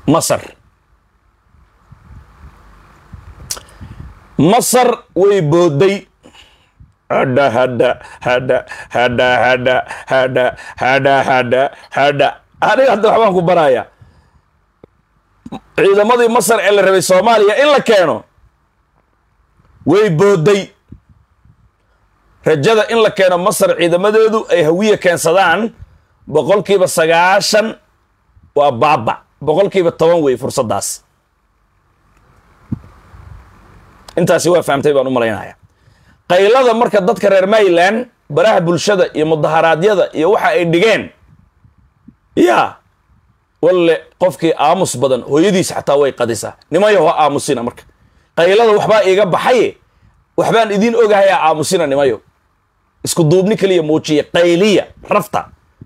masar masar way booday hadha hadha hadha hadha hadha hadha hadha hadha hadha aniga hadda waxbaan ku baraaya ciidamadii masar ee la rabay soomaaliya in la keeno way booday rajada in la keeno masar ciidamadeedu ay hawiya keensadaan boqolkiiba sagaashan waa baaba boqolkiiba toban wey fursaddaas intaasi waa fahamtay baan u malaynaya qaylada marka dadka reer mayland baraha bulshada iyo mudaharaadyada iyo waxa ay dhigeen yaa walle qofkii aamus badan hooyadiis xataa way qadisaa nimayo ha aamusina marka qaylada waxbaa iiga baxaye waxbaan idiin ogahay ha aamusina nimayo isku duubni keliya muujiya qayliya rafta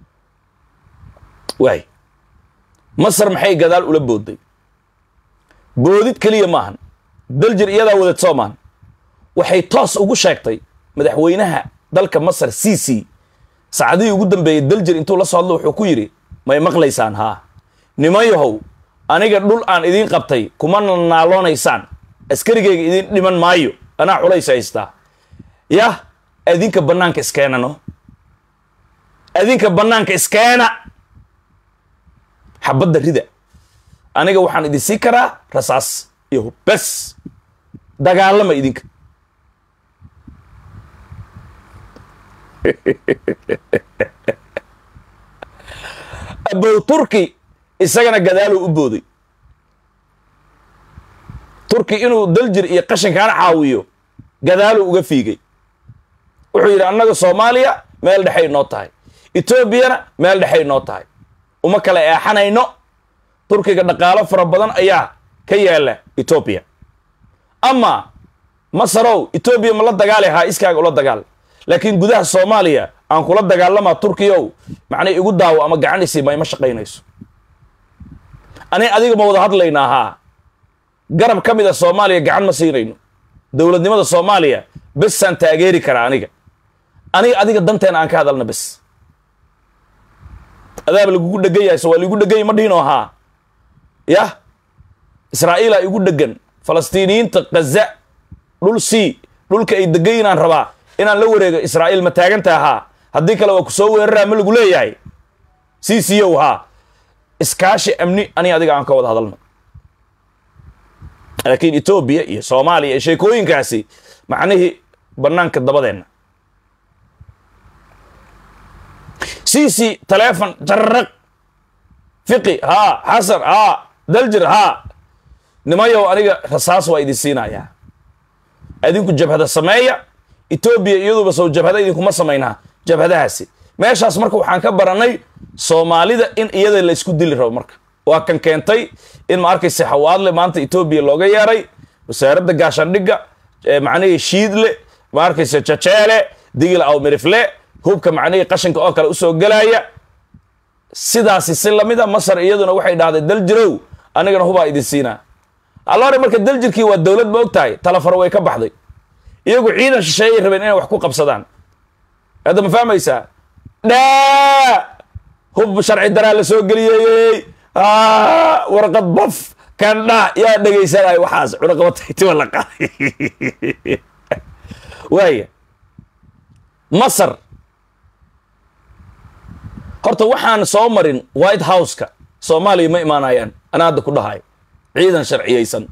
waay masar maxay gadaal ula booday boodid keliya maahan daljir iyadaa wadad soo maahan waxay toos ugu sheegtay madaxweynaha dalka masar c c saacadihii ugu dambeeyey daljir intuu la soo hadlo wuxuu ku yidhi may maqlaysaan haa nimayahow aniga dhul aan idiin qabtay kuma naaloonaysaan askarigayga idiin dhiman maayo anaa culays haystaa yah adinka bannaanka iskeenano adinka bannaanka iskeena xabadda rida aniga waxaan idin sii karaa rasaas iyo bes dagaalama idinka abow turki isagana gadaaluu u booday turki inuu daljir iyo qashinkaana caawiyo gadaaluu uga fiigay wuxuu yidhi annaga soomaaliya meel dhexay noo tahay etoobiyana meel dhexay noo tahay uma kala eexanayno turkiga dhaqaalo fara badan ayaa ka yaala etoobiya ama masarow etoobiya ma la dagaali haa iskaaga ula dagaal laakiin gudaha soomaaliya aan kula dagaalamaa turkiyow macnay igu daawo ama gacanisi ma ima shaqaynayso ani adiga ma wada hadlaynaa haa garab ka mid a soomaaliya gacan ma siinayno dowladnimada soomaaliya besaan taageeri karaa aniga aniga adiga danteena aan ka hadalna bes adaaba lagugu dhegan yahay so waa ligu dhegany ma dhihinoo haa yah israa'iila igu dhegan falastiiniyiinta kaza dhul c dhulka ay degan inaan rabaa inaan la wareego israa'iil ma taagantaa haa haddii kale waa ku soo weeraraa ma lagu leeyahay c c ow haa iskaashi amni ani adiga aan ka wada hadalno laakiin etoobiya iyo soomaaliya iyo sheekooyinkaasi macnihii bannaanka dabadeenna c c taleefon jarraq fiqi haa xasan haa daljir haa nimayow aniga rasaas waa idin siinayaa adinku jabhada sameeya etoobiya iyaduba sow jabhada idinkuma samaynaa jabhadahaasi meeshaas marka waxaan ka baranay soomaalida in iyada la isku dili rabo marka waa kan keentay in ma arkaysa xawaadle maanta etoobiya looga yeeray wasaaradda gaashaandhigga macnihii shiidle ma arkaysa jajeele digil awmirifle hubka macnihii qashinka oo kale usoo gelaya sidaasi si lamida masar iyaduna waxay dhahday daljirow anigana hubaa idin siinaa alloore marka daljirkii waa dowlad ma og tahay talafaro way ka baxday iyagu ciidan shisheeyay rabeen inay wax ku qabsadaan hadda ma fahmaysaa dhaa hub sharci daraa la soo geliyey warqad baf kandha yaa dhegaysanay waxaas cunaqabataytiba la qaaday waaya masar horta waxaan soo marin white house-ka soomaaliya ma imaanayaan ana hadda ku dhahayo ciidan sharciyaysan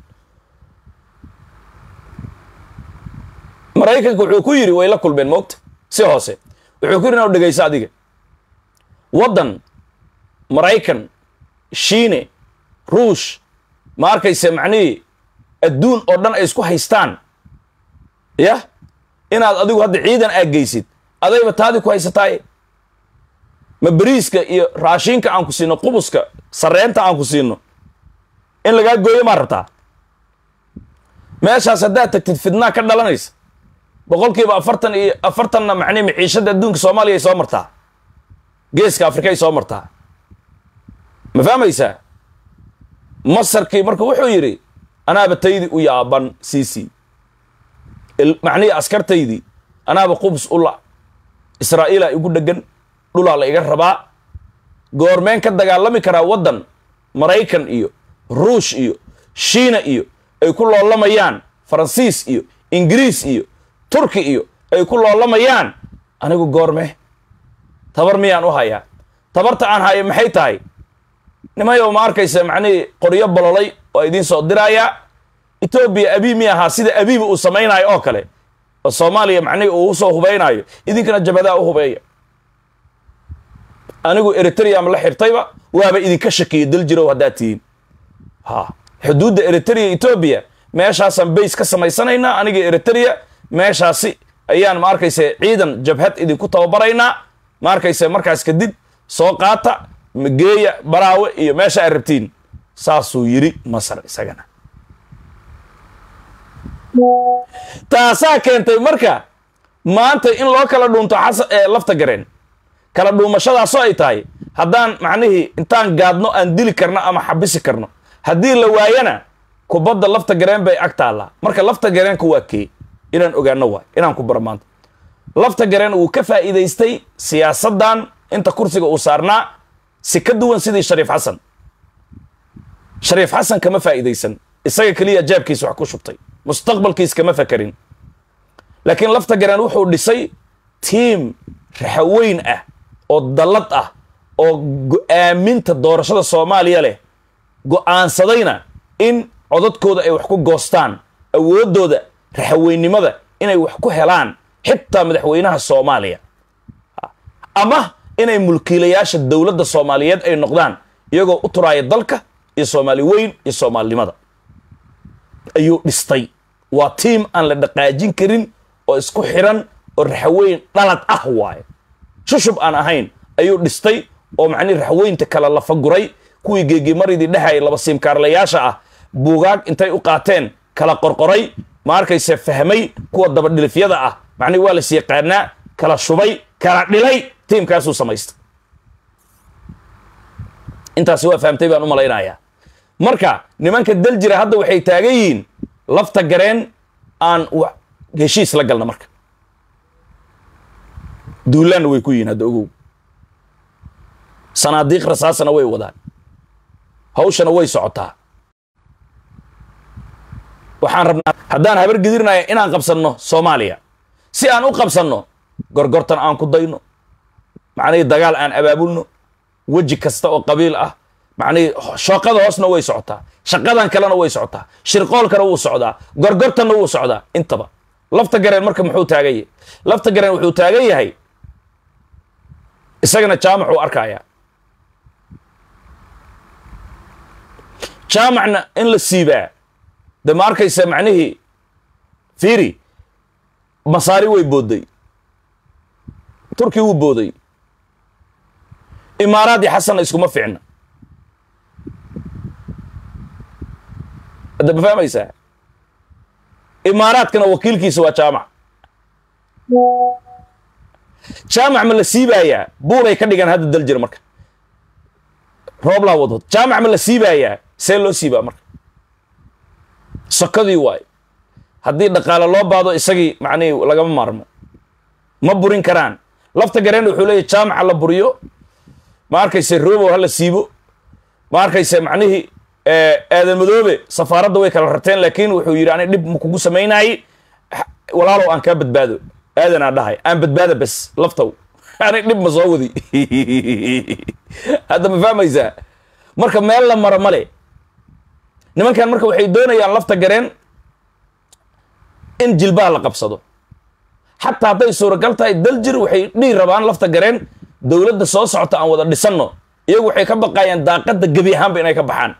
maraykanka wuxuu ku yidhi way la kulmeen moogta si hoose wuxuu ku yidhi inau dhegayso adiga waddan maraykan shiine ruush ma arkayse macnihii adduun oo dhan ay isku haystaan yah inaad adigu hadda ciidan aaggeysid adayba taadii ku haysataaye ma beriiska iyo raashiinka aan ku siino qubuska sarreenta aan ku siino in lagaa gooyo maa rabtaa meeshaas haddaad tagtid fidnaa ka dhalanaysa boqolkiiba afartan iyo afartanna macnihi maciishadda adduunka soomaaliya ay soo martaa geeska afrika ay soo martaa ma fahmaysaa masarkii marka wuxuu yidhi anaaba taydii u yaaban c c macnihii askartaydii anaaba qubus u la israa'iila igu dhegan dhulaa la iga rabaa goormeen ka dagaalami karaa waddan maraykan iyo ruush iyo shiina iyo ay ku loolamayaan faransiis iyo ingiriis iyo turki iyo ay ku loolamayaan anigu goorme tabar miyaan u hayaa tabarta aan hayo maxay tahay nimayow ma arkaysa macnihii qoryo bololay oo idiin soo diraayaa etoobiya abii mi ahaa sida abiiba uu samaynayo oo kale oo soomaaliya macnihii uu usoo hubaynayo idinkana jabadaa u hubeeya anigu eritream la xirtayba waaba idinka shakiyo dal jirow haddaad tihiin ha xuduudda eritrea etoobiya meeshaasaan bays ka samaysanaynaa aniga eritrea meeshaasi ayaan ma arkaysa ciidan jabhad idinku tababaraynaa ma arkaysa markaas kadib soo qaata geeya baraawe iyo meesha aad rabtiin saasuu yidhi masar isagana taasaa keentay marka maanta in loo kala dhuunto xasan ee lafta gareen kala dhuumashadaasoo ay tahay haddaan macnihii intaan gaadno aan dili karno ama xabisi karno haddii la waayana kubadda lafta gareen bay ag taallaa marka lafta gareenka waa kee inaan ogaano waay inaan ku baro maanta lafta gareen wuu ka faa'iidaystay siyaasaddan inta kursiga uu saarnaa si ka duwan sidii shariif xasan shariif xasan kama faa'iidaysan isaga keliya jaabkiisa wax ku shubtay mustaqbalkiis kama fakarin laakiin lafta gareen wuxuu dhisay tiim raxaweyn ah oo dallad ah oo go'aaminta doorashada soomaaliya leh go'aansadayna in codadkooda ay wax ku goostaan awooddooda raxaweynimada inay wax ku helaan xitaa madaxweynaha soomaaliya ama inay mulkiilayaasha dowladda soomaaliyeed ay noqdaan iyagoo u turaaya dalka iyo soomaali weyn iyo soomaalinimada ayuu dhistay waa tiim aan la dhaqaajin karin oo isku xiran oo raxaweyn dhalad ah waaye shushub aan ahayn ayuu dhistay oo macnihi raxweynta kala lafaguray kuwii geegimaridii dhehaya laba siimkaarlayaasha ah buugaag intay u qaateen kala qorqoray ma arkayse fahmay kuwa dabadhilifyada ah macnihi waa las yaqaanaa kala shubay kala dhilay tiimkaasuu samaystay intaasi waa fahamtay baan u malaynayaa marka nimanka dal jira hadda waxay taagan yihiin lafta gareen aan heshiis la galna marka duulaanna way ku yihiin hadda ogow sanaadiiq rasaasana way wadaan hawshana way socotaa waxaan rabnaa haddaan habar gedirnaya inaan qabsanno soomaaliya si aan u qabsanno gorgortan aan ku dayno macnihii dagaal aan abaabulno weji kasta oo qabiil ah macnihii shooqada hoosna way socotaa shaqadan kalena way socotaa shirqoolkana wuu socdaa gorgortanna wuu socdaa intaba lafta gareen marka muxuu taagan yahay lafta gareen wuxuu taagan yahay isagana jaamacuu arkayaa jaamacna in la siibaa de ma arkaysa macnihii fiiri masaari way boodday turki wuu booday imaaraad iyo xasanna iskuma ficna hadda ma fahmaysaa imaaraadkana wakiilkiisa waa jaamac jaamac ma la siibaayaa buuray ka dhigan hadda dal jira marka rooblaa wadwad jaamac ma la siibaayaa see loo siibaa marka sokadii waayo haddii dhaqaale loo baado isagii macnihii lagama maarmo ma burin karaan lafta gareen wuxuu leeyahy jaamaca la buriyo ma arkayse robow ha la siibo ma arkayse macnihii aadan madoobe safaaradda way kala rarteen laakiin wuxuu yidhi ani dhib ma kugu samaynaayey walaalow aan kaa badbaado aadanaa dhahay aan badbaada bes laftow ani dhib ma soo wadi hadda ma fahmaysaa marka meel la maro male nimankan marka waxay doonayaan lafta gareen in jilbaha la qabsado xataa hadday suuragal tahay daljir waxay dhihi rabaan lafta gareen dowladda soo socota aan wada dhisanno iyagu waxay ka baqayaan daaqadda gebi ahaanba inay ka baxaan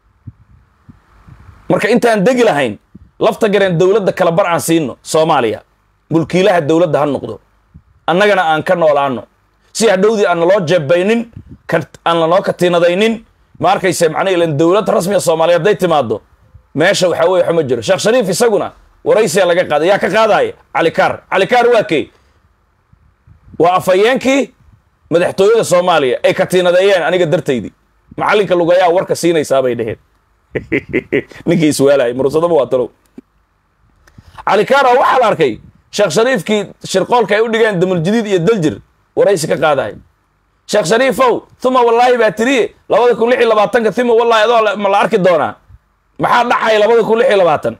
marka intaan degi lahayn lafta gareen dowladda kala bar aan siino soomaaliya mulkiilaha dowladda ha noqdo annagana aan ka noolaano si hadhowdii aan naloo jeebaynin aan lanoo katiinadaynin ma arkayse macnaa ilan dowlad rasmiga soomaaliya hadday timaado meesha waxaa weye waxma jiro sheekh shariif isaguna waraysiyaa laga qaaday yaa ka qaadaya calikaar calikaar waa kee waa afhayeenkii madaxtooyada soomaaliya ay katiinadeeyeen aniga dartaydii macallinka lugayaa warka siinaysaa bay dheheen ninkii iswaalaya mursadaba waa talow calikaar oo waxaa la arkay sheekh shariifkii shirqoolka ay u dhigeen damuljadiid iyo daljir waraysi ka qaadayo sheekh shariifow uma wallaahi baa tiriye labada kun lix iyo labaatanka uma wallahi adoo ma la arki doonaa maxaa dhacaya labada kun lix iyo labaatan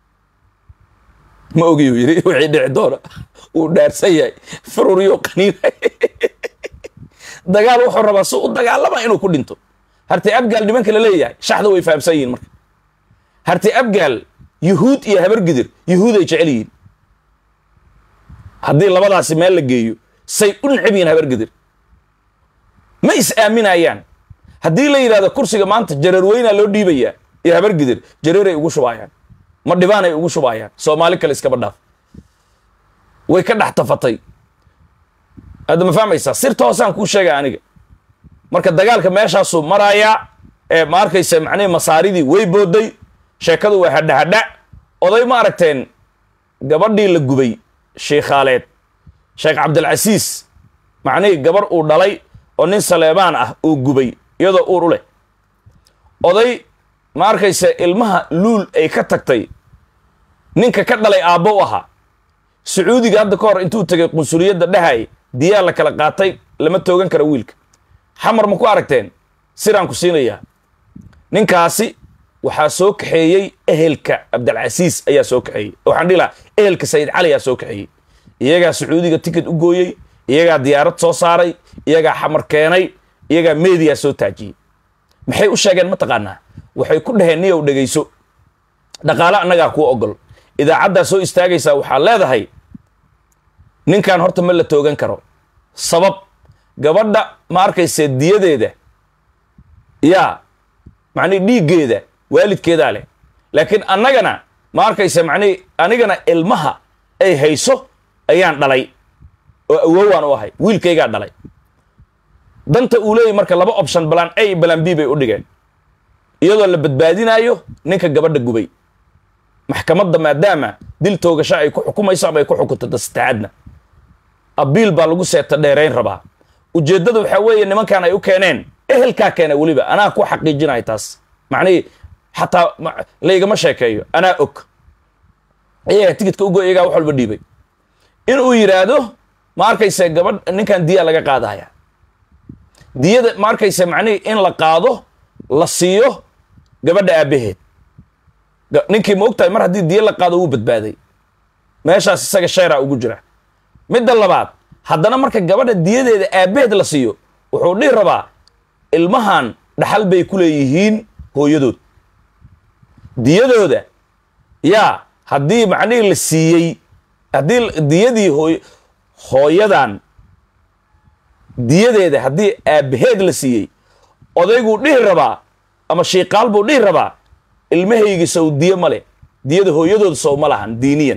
ma ogiyu yidhi wixii dhici doona wuu dhaarsan yahay fururiyo qaniina dagaal wuxuu rabaa si u dagaalama inuu ku dhinto hartay abgaal nimanka la leeyahay shaxda way fahamsan yihiin marka hartay abgaal yuhuud iyo habargidir yuhuud ay jecel yihiin haddii labadaasi meel la geeyo say u necab yihiin habargidir ma is aaminayaan haddii la yidhahdo kursiga maanta jareer weynaa loo dhiibayaa iyo habargidir jareeray ugu shubaayaan ma dhibaanay ugu shubaayaan soomaali kale iskaba dhaaf way ka dhex tafatay hadda ma fahmaysaa sirta hoosaan kuu sheega aniga marka dagaalka meeshaasuu marayaa ee ma arkaysa macnihii masaaridii way booday sheekadu waa hadha hadha oday ma aragteen gabadhii la gubay sheikhaaleed sheekh cabdilcasiis macnihii gabar uu dhalay oo nin saleebaan ah uu gubay iyadoo uur u leh oday ma arkaysa ilmaha luul ay ka tagtay ninka ka dhalay aabbo u ahaa sacuudiga hadda ka hor intuu tegay qunsuliyadda dhahay diyaa la kala qaatay lama toogan kara wiilka xamar ma ku aragteen siraan ku siinayaa ninkaasi waxaa soo kaxeeyey ehelka cabdilcasiis ayaa soo kaxeeyey waxaan dhihi lahaa ehelka sayid cali ayaa soo kaxeeyey iyagaa sacuudiga ticket u gooyey iyagaa diyaarad soo saaray iyagaa xamar keenay iyagaa meediyaa soo taajiyey maxay u sheegeen ma taqaanaa waxay ku dhaheen niyow dhegayso dhaqaale annagaa kuu ogol idaacaddaa soo istaagaysaa waxaa leedahay ninkan horta ma la toogan karo sabab gabadha ma arkayse diyadeeda yaa macnihi dhiiggeeda waalidkeedaa leh laakiin annagana ma arkayse macnihi anigana ilmaha ay hayso ayaan dhalay oo awowaan u ahay wiilkaygaa dhalay danta uu leeyahy marka laba option balaan a balaan b bay u dhigeen iyadoo la badbaadinaayo ninka gabadha gubay maxkamadda maadaama dil toogasho ay ku xukumayso ama ay ku xukunto dastacaadna abiil baa lagu seeta dheerayn rabaa ujeeddada waxaa weeye nimankan ay u keeneen ehelkaa keena weliba anaa ku xaqiijinaya taas macnihii xataa laygama sheekeeyo anaa og iyagaa tigidka ugo iyagaa wax walba dhiibay inuu yidhaahdo ma arkayse gabadh ninkan diyaa laga qaadaya diyada ma arkayse macnihii in la qaado la siiyo gabadha aabbaheed ninkii ma og tahay mar haddii diya la qaado wuu badbaaday meeshaas isaga sheeraa ugu jira midda labaad haddana marka gabadha diyadeeda aabbaheed la siiyo wuxuu dhihi rabaa ilmahan dhaxal bay ku leeyihiin hooyadood diyadooda yaa haddii macnihii la siiyey haddii diyadii hooy hooyadan diyadeeda haddii aabbaheed la siiyey odayguu dhihi rabaa ama shiiqaal buu dhihi rabaa ilmahaygii sow diye ma leh diyada hooyadooda sow ma lahan diiniyan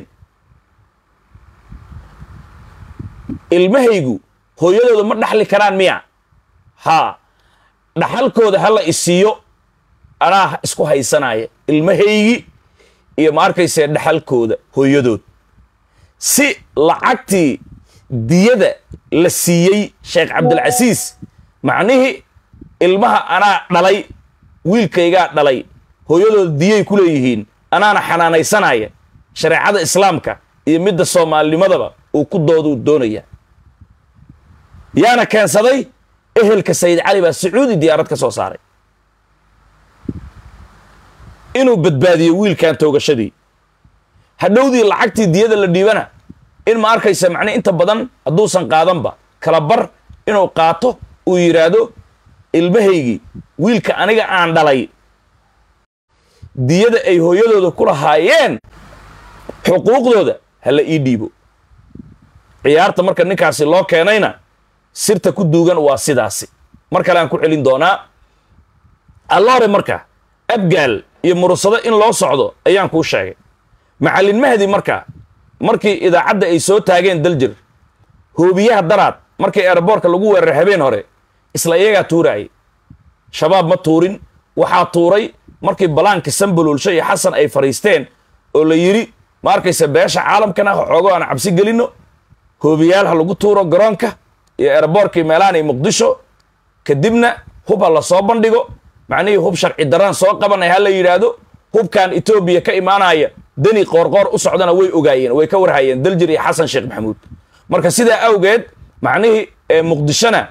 ilmahaygu hooyadooda ma dhaxli karaan miya haa dhaxalkooda hala isiiyo anaa isku haysanaya ilmahaygi iyo ma arkayse dhaxalkooda hooyadood si lacagtii diyada la siiyey sheekh cabdilcasiis macnihii ilmaha anaa dhalay wiilkaygaa dhalay hooyadooda diyay ku leeyihiin anaana xanaanaysanaya shareecada islaamka iyo midda soomaalinimadaba uu ku dooduu doonaya yaana keensaday ehelka sayid cali baa sacuudi diyaarad ka soo saaray inuu badbaadiyo wiilkan toogashadii hadhowdii lacagtii diyada la dhiibana in ma arkaysa macne inta badan hadduusan qaadanba kala bar inuu qaato uu yidhaahdo ilmahaygii wiilka aniga aan dhalay diyada ay hooyadooda ku lahaayeen xuquuqdooda hala ii dhiibo ciyaarta marka ninkaasi loo keenayna sirta ku duugan waa sidaasi mar kale aan ku celin doonaa alloore marka abgaal iyo murusado in loo socdo ayaan kuu sheegay macallin mahdi marka markii idaacadda ay soo taageen daljir hoobiyaha daraad markii eeraboorka lagu weeraray habeen hore isla iyagaa tuuraayay shabaab ma tuurin waxaa tuuray markii balaanka sambaloolsho iyo xasan ay fadhiisteen oo la yidhi ma arkaysa beesha caalamkana xoogo aan cabsi gelinno hoobiyaal ha lagu tuuro garoonka iyo eeraboorkii meelahan iyo muqdisho kadibna hub ha la soo bandhigo macnihii hub sharci daraan soo qabanay ha la yidhaahdo hubkan etoobiya ka imaanaya deni qoorqoor u socdana way ogaayeen way ka warhayeen daljir iyo xasan sheekh maxamuud marka sidaa awgeed macnihii muqdishona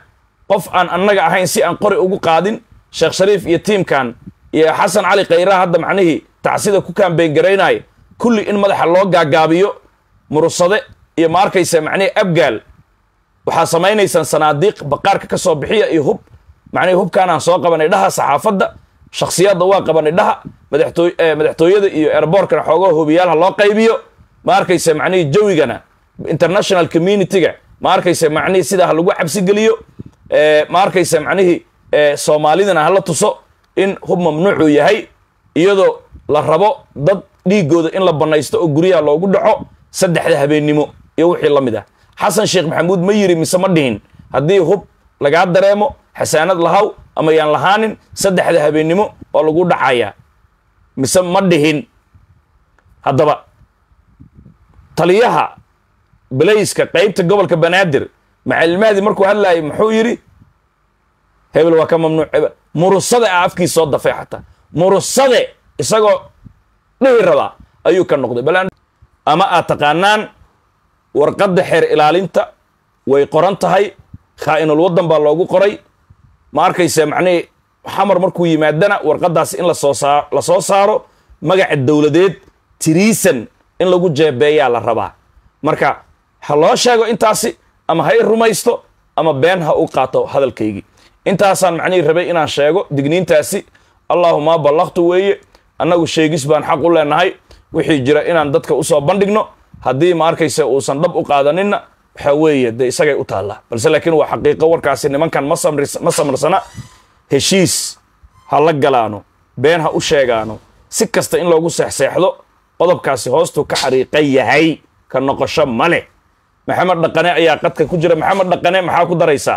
qof aan annaga ahayn si aan qori ugu qaadin sheekh shariif iyo tiimkan iyo xasan cali khayraha hadda macnihii tacsida ku kaambeyn garaynaya kulli in madaxa loo gaagaabiyo murusade iyo ma arkaysa macnihii abgaal waxaa samaynaysaan sanaadiiq baqaarka ka soo bixiya iyo hub macnihii hubkaanaan soo qabanay dhaha saxaafadda shakhsiyadda waa qabanay dhaha madaxtooy madaxtooyada iyo airbortkana xoogaha hubiyaalha loo qaybiyo ma arkaysa macnihii jawigana international community-ga ma arkaysa macnihii sidaa ha lagu cabsigeliyo ma arkaysa macnihii soomaalidana hala tuso in hub mamnuucuu yahay iyadoo la rabo dad dhiigooda in la banaysto oo guryaha loogu dhaco saddexda habeennimo iyo wixii la mid ah xasan sheekh maxamuud ma yiri mise ma dhihin haddii hub lagaa dareemo xasaanad lahaw ama yaan lahaanin saddexda habeennimo oo lagu dhacayaa mise ma dhihin haddaba taliyaha balayska qaybta gobolka banaadir macalilmahdi markuu hadlaayay muxuu yidhi hebel waa ka mamnuuc hebel murusade a afkii soo dafay xataa murusade isagoo dhihi rabaa ayuu ka noqday bal ama aad taqaanaan warqadda xeer ilaalinta way qoran tahay khaa'inul waddan baa loogu qoray ma arkaysa macnihii xamar markuu yimaadana warqaddaas in lasoo saa la soo saaro magaca dowladeed tiriisan in lagu jeebeeyaa la rabaa marka ha loo sheego intaasi ama ha i rumaysto ama been ha u qaato hadalkaygii intaasaan macnihii rabay inaan sheego digniintaasi allaahuma ballaqtu weeye annagu sheegis baan xaq u leenahay wixii jira inaan dadka usoo bandhigno haddii ma arkaysa uusan dhab u qaadaninna waxaa weeye dee isagay u taallaa balse laakiin waa xaqiiqo warkaasi nimankan ma samris ma samarsana heshiis ha la galaano been ha u sheegaano si kasta in loogu seexseexdo qodobkaasi hoostuu ka xariiqan yahay ka noqosho ma leh maxamed dhaqane ayaa qadka ku jira maxamed dhaqane maxaa ku daraysaa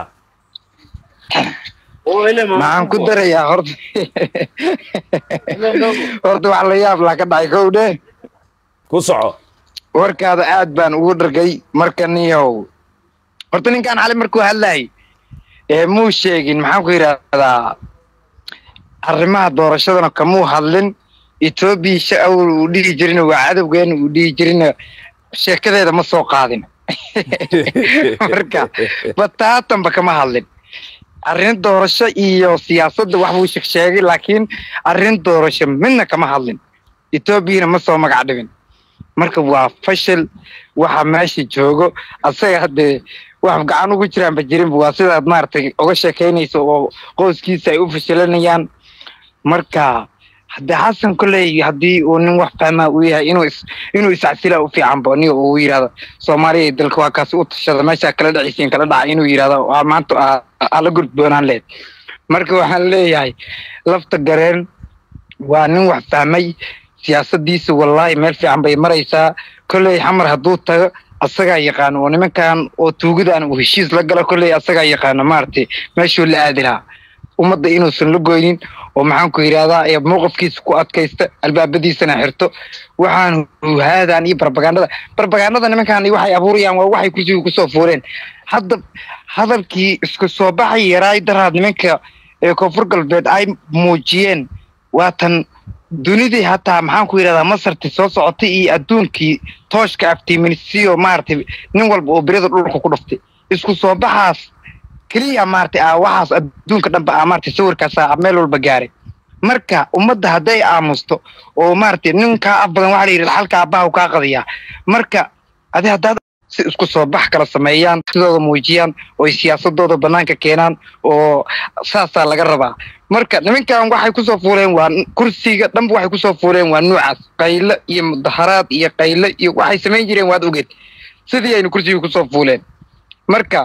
maxaan ku darayaa horta horta wax la yaab laa ka dhacay kow dhe ku soco warkaada aad baan ugu dhargay marka niyow horta ninkaan xali markuu hadlayay ee muu sheegin maxaan ku yidhaahdaa arrimaha doorashadana kamuu hadlin etoobiya sha awal uu dhihi jirina waa cadowgeena uu dhihi jirina sheekadeeda ma soo qaadin marka bataatanba kama hadlin arrin doorasho iyo siyaasadda wax buu sheegsheegay laakiin arrin doorasho midna kama hadlin etoobiyana ma soo magac dhibin marka waa fashil waxa meesha joogo asaga haddee wax gacan ugu jiraanba jirinba waa sidaad maaragtay uga sheekaynayso oo qoyskiisa ay u fashilanayaan marka haddee xasan kolley haddii uu nin wax fahmaa uu yahay inuu is inuu iscasila u fiicanba ni uu yidhahdo soomaaliya dalka waa kaasi u tashada meeshaa kala dhacisiin kala dhaca inuu yidhahdo waa maanta ala gurdoonaan leed marka waxaan leeyahay lafta gareen waa nin wax fahmay siyaasadiisa wallaahi meel fiican bay maraysaa kolley xamar hadduu tago asagaa yaqaano oo nimankan oo tuugadaan uu heshiis la galo kolley asagaa yaqaano maaragtay meeshuu la aadi lahaa ummadda inuusan la goynin oo maxaan ku yidhahdaa ee mowqifkiisa ku adkaysta albaabadiisana xirto waxaan huhaadaan iyo barbagandada barbagandada nimankan waxay abuurayaan waa waxay kursiga kusoo fuureen hadda hadalkii isku soo baxay yaraay daraad nimanka ee koonfur galbeed ay muujiyeen waatan dunidii hataa maxaan ku yidhahdaa masarti soo socotay iyo adduunkii tooshka aftiiminsiyo maaragtay nin walba oo berida dhulka ku dhuftay isku soo baxaas keliya maaragtay a waxaas adduunka dhanba a maaragtay sawirkaasa meel walba gaaray marka ummadda hadday aamusto oo maaragtay nin kaa af badan waxaa la yidhi xalka aabbaha kaa qadiyaa marka adi haddaad si isku soo bax kala sameeyaan sidooda muujiyaan oo ay siyaasadooda banaanka keenaan oo saasaa laga rabaa marka nimankan waxay kusoo fuuleen waa kursiga dhanba waxay kusoo fuuleen waa nuucaas qayle iyo mudaharaad iyo qayle iyo waxay samayn jireen waad ogeed sidii aynu kursiga kusoo fuuleen marka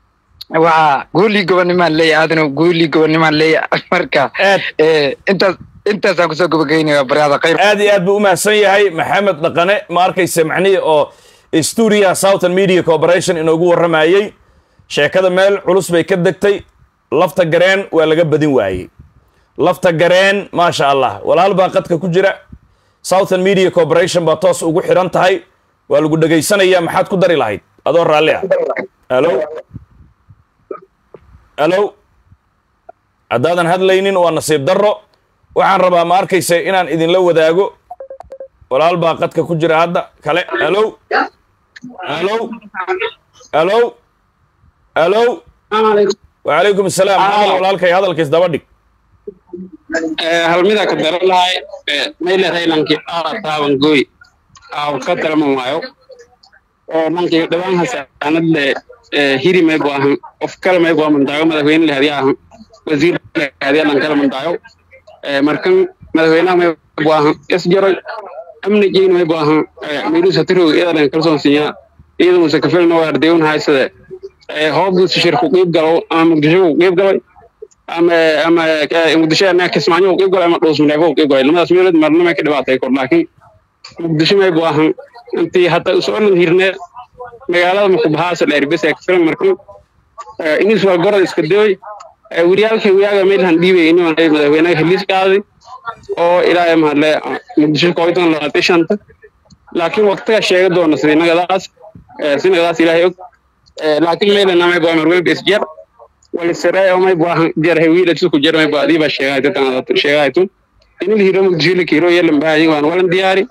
waa goolii gobonimaan leeyahay aadana goolii gobonimaan leeyahay marka intaas intaasaan kusoo gabagaynaya baryaada khayr aad iyo aad buu u mahadsan yahay maxamed dhaqane ma arkaysa macnihii oo sturia southern media corporation inoogu warramayey sheekada meel culus bay ka degtay lafta gareen waa laga badin waayey lafta gareen maasha allah walaal baa qadka ku jira southern media corporation baa toos ugu xidhan tahay waa lagu dhegaysanaya maxaad ku dari lahayd adoo raalli ah alo alo haddaadan hadlaynin waa nasiib darro waxaan rabaa ma arkaysa inaan idinla wadaago walaal baa qadka ku jira hadda kale alo alo alo alo wacalaykum asalaam hadal walaalkay hadalkiis daba dhig hal mida ka daran lahay mayle haylankii aara taaban gooy aaw ka darman waayo lankii dhawaan hasaanad le hiri may bu ahan qof kale may bu amandaayo madaxweyne le hadiya ahan wasiir le hadiya lan kala mandaayo markan madaxweynaha may bu ahan isjaroy amnigiin may bu ahan miilu satirog iyadan kalsoon siiya iyada muuse kafilna waa ardeyon haysade hoobduusi shirku qiib galo ama muqdisho ku qiib galay ama ama muqdisho ana kismaayo qiib galay ama dhuusmareebo qiib galay lamadaas meelood marna may ka dhibaatay kor laakiin muqdisho may bu ahan intii hadda usocon hirneed magaalada makubahaasa dheerbes ee kafilan markan inis waa gorod iska daway wariyaalkii wiyaaga meelhan dhiibay inuu madaxweynaha heliis qaaday oo ilaahay mahadle muqdisho kooydan labaatan shanta laakiin waqtiga sheega doona sinagadaas sinagadaas ilaahay og laakiin meelana may bua marwelba isjar walisare may bua jarhay wiila sidku jar may bua adiiba sheegay dadkan sheegaytu inil hiro muqdisho la kiiro yelan bahay waan walan diyaari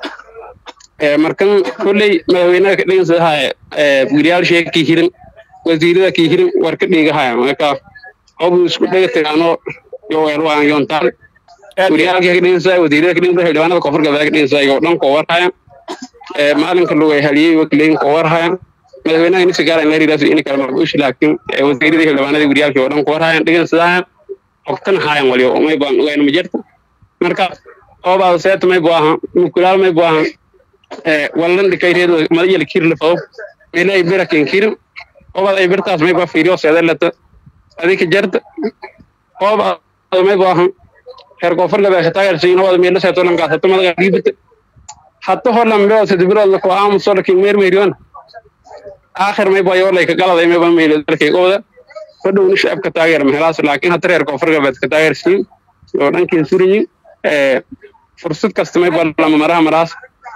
markan kolley madaxweynaha ka dhigan sidahay wiriyaal sheega kii hirin wasiirada kii hirin war ka dhigahaya marka hobu isku dhega tagaano yoweelwaan yoontaan wariyaalkii ka dhigan sidahay wasiirada ka dhigan sidahay xildhibaanada koonfur galbeed ka dhigan sidahay yoo dhan koo warhaya maalinka lugay haliyey wakileyn koo warhaya madaxweynaha inisa gaara in la ridaas ini kala marbuush laakiin wasiiradii xildhibaanadii wariyaalkii oo dhan ku warhayan dhigan sidahay hogtan haayan waliyo may baan ogayna ma jirta marka oobaada seeta may bu ahan mukulaal may bu ahan wallan dhikayreed madayal kirle fado mele ay birakin kirin oobaad ay birtaas may ba fiiriyo seedalata adika jarta oobaada may bu ahan heer koonfur gabe ka taageersayin oobaada meelo seeto lankaas hata madaga dhiibata hata holan beo sedibirood lako aamuso lakin meermeeriyon aakhir may ba yoolay ka galaday may ba meelo dalkay ooda fadhowni shacabka taageer mahelaas laakiin hata reer koonfur gabeed ka taageersayin oo dhankiin suriyin fursad kasta may ba lama maraha maraas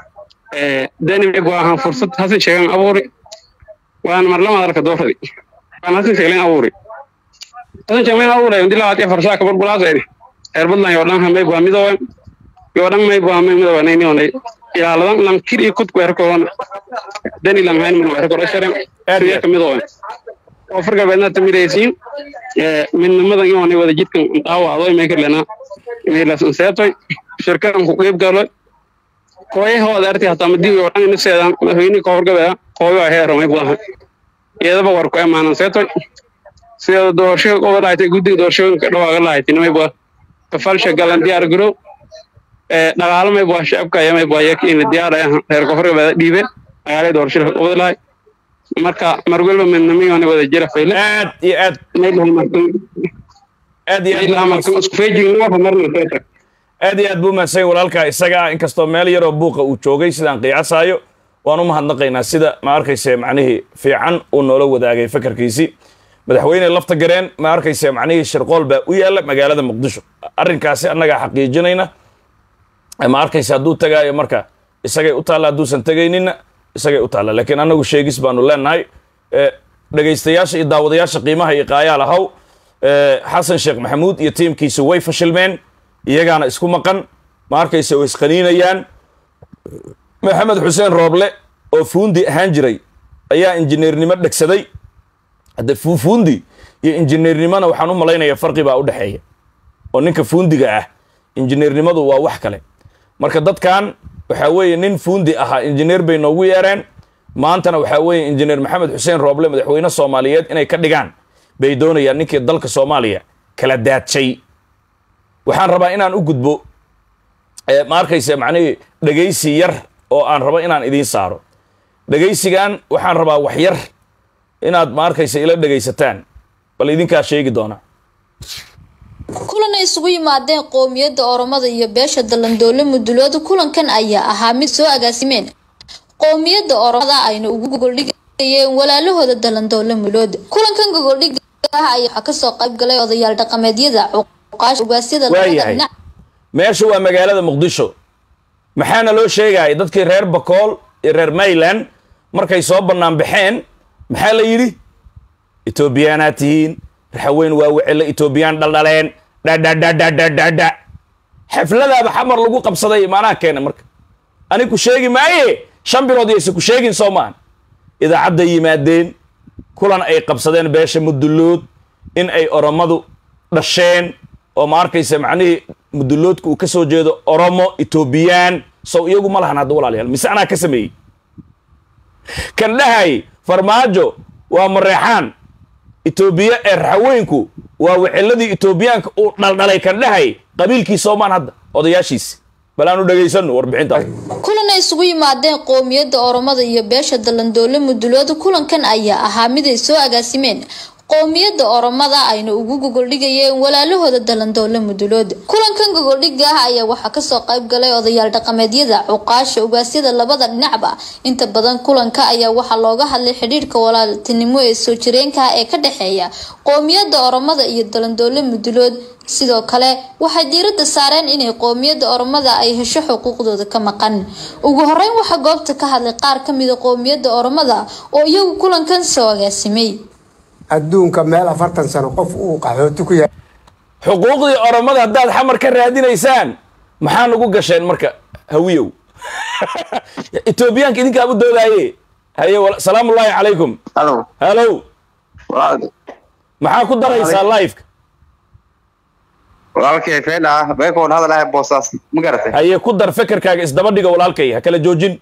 dani may bu ahan fursad hasan sheegan abuuri waan marlama arka dooradi waan hasan sheegan abuuri hasan sheegan abuuri indi labaad iyo farsaa kabar bulaasayni reer badlan yoo dhan may bu midoowen yoo dhan may bu may midoowen ayni onay ilaaladan lan kir iyo kudku erkoon dani lan hayn min erko rasharen eriya ka midoowen oo farga beedna tamiraysiin midnimadan iyo onay wada jidkan dhaawacdo may karlena meelas seetoy shirkadan ku qeyb galo kooyahooda arti hataa madii oo dhan inaseedan madaxweyne koonfur gabeeda kooyo a heero may buahan iyadaba war ku emaanan seetoy sida doorasho uga lahayd guddiga doorashooyinka dhawaaga lahayd may bua kafalsha galan diyaar garow dhaqaalo may bua shacabka aya may bua yakiina diyaar ah reer koonfur gabeeda dhiibe dhaqaalay doorashada uga lahayd marka mar walba midnimiyoona wada jira fayle aad iyo aad aad iyo aad markan isku feejignaa marna seeta aad iyo aad buu mahadsan walaalkaa isaga ah inkastoo meel yaroo buuqa uu joogay sidaan qiyaasaayo waan u mahadnaqaynaa sida ma arkayse macnihii fiican uu noola wadaagay fakarkiisii madaxweyne lafta gareen ma arkayse macnihii shirqool baa u yaalla magaalada muqdisho arrinkaasi annagaa xaqiijinayna ma arkayse hadduu tagaayo marka isagay u taalla hadduusan tegayninna isagay u taalla laakiin annagu sheegis baanu leenahay dhegaystayaasha iyo daawadayaasha qiimaha iyo qaayaal ahaw xasan sheekh maxamuud iyo tiimkiisa way fashilmeen iyagaana isku maqan ma arkayse way isqaniinayaan maxamed xuseen rooble oo fuundi ahaan jiray ayaa injineernimo dhegsaday hadde fuundi iyo injineernimona waxaan u malaynayaa farqi baa u dhexeeya oo ninka fuundiga ah injineernimadu waa wax kale marka dadkan waxaa weeye nin fuundi ahaa injineer bay noogu yeereen maantana waxaa weeye injineer maxamed xuseen rooble madaxweyne soomaaliyeed inay ka dhigaan bay doonayaan ninkii dalka soomaaliya kala daadshay waxaan rabaa inaan u gudbo ma arkayse macnihii dhegaysi yar oo aan rabo inaan idiin saaro dhegaysigan waxaan rabaa wax yar inaad ma arkayse ila dhegaysataan bal idinkaa sheegi doona kulan ay isugu yimaadeen qowmiyadda oromada iyo beesha dalandoole mudulooda kulankan ayaa ahaa mid soo agaasimeen qowmiyadda oromada ayna ugu gogoldhigayeen walaalahooda dalandoole mulooda kulankan gogoldhiga ah ayaa waxaa kasoo qayb galay odayaal dhaqameedyada cuqaasha ugaasyada labada dhinac meesha waa magaalada muqdisho maxaana loo sheegaya dadkii reer bakool iyo reer mayland markay soo bannaan baxeen maxaa la yidhi etoobiyaanaad tihiin raxaweyn waa wecelo etoobiyaan dhaldhaleen dhadhadhadhadhadha xafladaaba xamar lagu qabsaday imaanaha keena marka ani ku sheegi maaye shan bilood yayse ku sheegin soo maahan idaacadday yimaadeen kulan ay qabsadeen beesha mudullood in ay oromadu dhasheen oo ma arkaysa macnihii muduloodka uu ka soo jeedo oromo etoobiyaan sow iyagu ma lahan hadda walaalayaal mise anaa ka sameeyey kan dhahay farmaajo waa mareexaan etoobiya ee raxaweynku waa wiciladii etoobiyaanka uu dhaldhalay kan dhahay qabiilkii soomaan hadda odayaashiisi bal aanu dhegaysanno warbixintaas kulan ay isugu yimaadeen qowmiyadda oromada iyo beesha dalandoole mudulooda kulankan ayaa ahaa mid ay soo agaasimeen qowmiyadda oromada ayna ugu gogoldhigayeen walaalahooda dalandoole mudulooda kulankan gogoldhiga ah ayaa waxaa kasoo qayb galay odayaal dhaqameedyada cuqaasha ugaasyada labada dhinacba inta badan kulanka ayaa waxaa looga hadlay xidhiirka walaaltinimo ee soo jireenka ah ee ka dhexeeya qowmiyadda oromada iyo dalandoole mudulood sidoo kale waxay diiradda saareen inay qowmiyadda oromada ay hesho xuquuqdooda ka maqan ugu horeyn waxaa goobta ka hadlay qaar ka mida qowmiyadda oromada oo iyagu kulankan soo agaasimay adduunka meel afartan sano qof uu qaxooti ku yahay xuquuqdii oromada haddaad xamar ka raadinaysaan maxaa nagu gasheen marka hawiyow etoobiyaanka idinkaa u doodaaye haye wal- salaamu ullaahi calaykum halo halow walaal- maxaa ku daraysaa liveka walaalkay feel ah beekoon hadalahay boosaas ma garatay haye ku dar fekerkaaga isdaba dhiga walaalkay ha kala joojin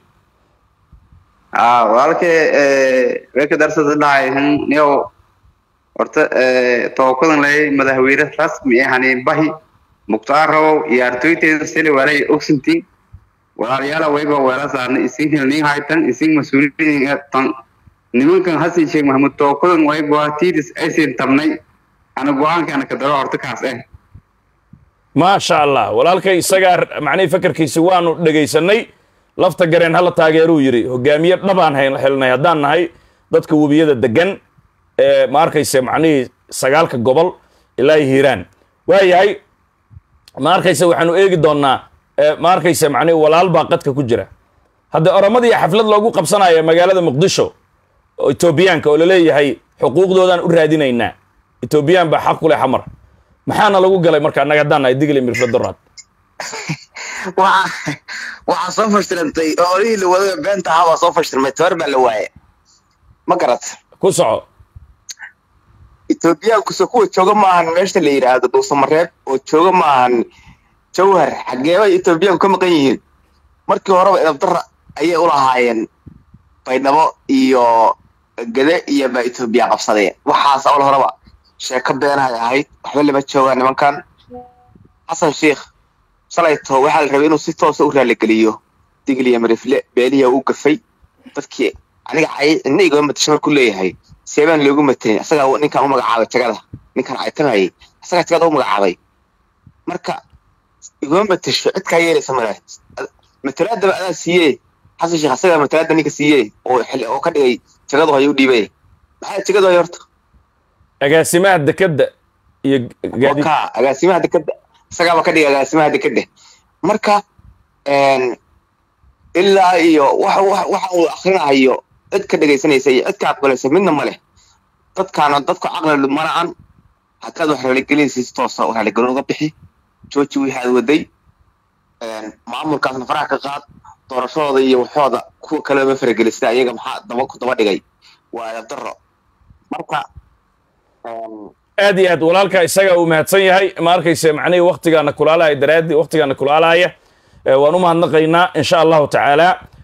ah walaalkay beeka darsadanahay niyow horta tookadan lay madaxweyne rasmi ah hani bahi muktaarow iyo artoyteeda sili walay ogsintiin walaalayaala wayba weela saarna isin hilnin haytan isin mas-uuliyiin tan nimankan hasan sheekh maxamuud tookadan wayba tiidis aysin tabnay ana go-aankaana ka daro horta kaas eh maasha allah walaalkay isagaa macnihii fekerkiisi waanu dhegaysanay lafta gareen hala taageeruu yidhi hogaamiye dhabaan hel- helnay haddaan nahay dadka webiyada degan ee ma arkayse macnihii sagaalka gobol ilaa iyo hiiraan waayahay ma arkayse waxaanu eegi doonaa ee ma arkayse macnihi walaal baa qadka ku jira hadda oromadii xaflad loogu qabsanaya magaalada muqdisho oo etoobiyaanka oo laleeyahay xuquuqdoodaan u raadinaynaa etoobiyaan baa xaq ku leh xamar maxaana lagu galay marka annaga haddaan nahay digli mirfladoraad waxa waxaa soo fashilantay oo olihii la wadada beenta ahaa waa soo fashilmay tabar baa la waaye ma garat ku soco etoobiyaankuso kuwa jooga maahan meesha la yidhaahdo dhuusamareeb oo jooga maahan jawhar xageebay etoobiyaanku ka maqan yihiin markii horeba idabdara ayay u lahaayeen baydhabo iyo gede iyo baa etoobiya qabsadeen waxaas awal horeba sheeko beenahay ahayd waxba lama joogaan nimankan xasan sheikh shalayto waxaa la rabay inuu si toosa u raaligeliyo digliya marifle beeliya u gafay dadkii aniga cay ina igama matasho markuu leeyahay seebaan loogu matayn asagaa ninkan u magacaabay jagada ninkan caytanayay asagaa jagada u magacaabay marka igama matasho cid kaa yeelaysa male matalaadaba adaa siiye xasan sheekh asagaa matalaada ninka siiye oo xil oo ka dhigay jagadu hayo u dhiibay maxaa jagadu hay horta agaasimaha dekedda iyo gaadiid ka agaasimaha dekeda isagaaba ka dhigay agaasimaha dekeda marka ilaa iyo waxa waxa waxa uu akrinahayo cid ka dhegaysanaysa iyo cid ka aqbalaysa midna ma leh dadkaana dadku caqli mala'an hadkaad wax raaligelinaysa si toosa u raaligelin uga bixi jooji wixii aad waday maamulkaasna faraha ka qaad doorashadooda iyo waxooda kuwa kale ma faragelisida ayaga maxaa daba ku daba dhigay waa adab daro marka aad iyo aad walaalka isaga uu mahadsan yahay ma arkayse macnihii waktigaana kulaalaya daraaddi waktigaana kulaalaya Eh, waan u mahadnaqaynaa insha allahu tacaala